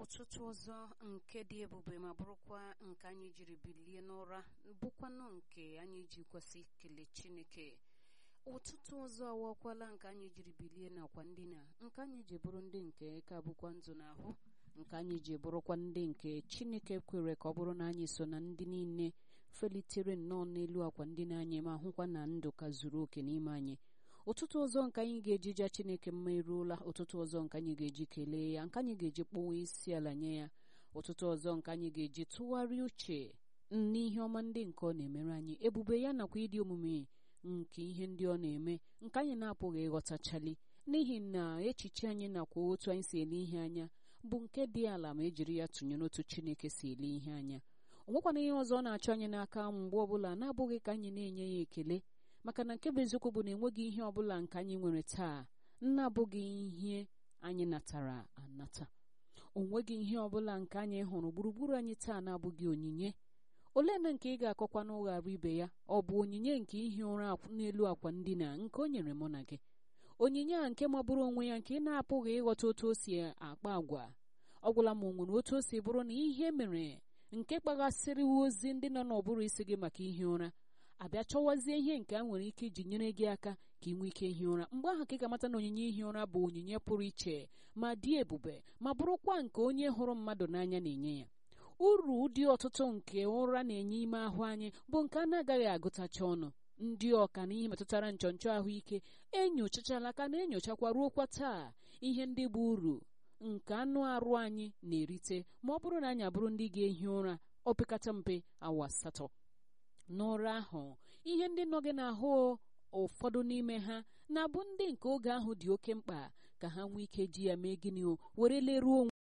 ọtụtụ ọzọ nke dị ebube ma bụrụkwa nke anyị jiri bilie n'ụra bụkwanụ nke anyị ji kwesị ikele chineke ụtụtụ ọzọ awakwala nke anyị jiri bilie n'akwa ndina nke anyị ji bụrụ ndị nke ka bụkwa ndụ n'ahụ nke anyị ji bụrụkwa ndị nke chineke kwere ka ọ bụrụ na anyị so na ndị niile felitere nnọọ n'elu akwa ndina anyị ma hụkwa na ndụ ka zuru oke n'ime anyị ụtụtụ ọzọ nke anyị ga-eji ja chineke mma eruola ụtụtụ ọzọ nke anyị ga-eji kelee ya nke anyị ga-eji kpọwa isi ala nye ya ụtụtụ ọzọ nke anyị ga-eji tụgharịa uche n'ihe ọma ndị nke ọ na-emere anyị ebube ya nakwa ịdị omume nke ihe ndị ọ na-eme nke anyị na-apụghị ịghọtachali n'ihi na echiche anyị nakwa otu anyị si ele ihe anya bụ nke dị ala ma ejiri ya tụnyere otu chineke si ele ihe anya o nwekwana ihe ọzọ ọ na-achọ anyị n'aka mgbe ọbụla na-abụghị ka anyị na-enye ya ekele maka na nke bụ eziokwu bụ na enweghị ihe ọbụla nke anyị nwere taa na-abụghị ihe anyị natara anata o nweghị ihe ọbụla nke anyị hụrụ gburugburu anyị taa na-abụghị onyinye ole na nke ị ga-akọkwa n'ụghara ibe ya ọ bụ onyinye nke ihi ụra n'elu akwa ndina nke o nyere mụ na gị onyinye a nke magburu onwe ya nke ị na-apụghị ịghọta otu o si akpa agwa ọ gwụla m nwere otu o si bụrụ na ihe mere nke kpaghasịrị ozi ndị nọ n'ụbụrụ isi gị maka ihi ụra abịa chọwazie ihe nke a nwere ike iji nyere gị aka ka ị nwee ike ihi ụra mgbe ahụ ka ị ga-amata na onyinye ihi ụra bụ onyinye pụrụ iche ma dị ebube ma bụrụkwa nke onye hụrụ mmadụ n'anya na-enye ya uru ụdị ọtụtụ nke ụra na-enye ime ahụ anyị bụ nke a na-agaghị agụtacha ọnụ ndị ọka na ihe metụtara nchọnchọ ahụike enyochachala ka na-enyochakwa ruokwa taa ihe ndị bụ uru nke anụ arụ anyị na-erite ma ọ bụrụ na anyị abụrụ ndị ga-ehi ụra opekata mpe awa asatọ n'ụra ahụ ihe ndị nọ gị n'ahụ ụfọdụ n'ime ha na-abụ ndị nke oge ahụ dị oke mkpa ka ha nwee ike ji ya mee gịnị o were leruo onwe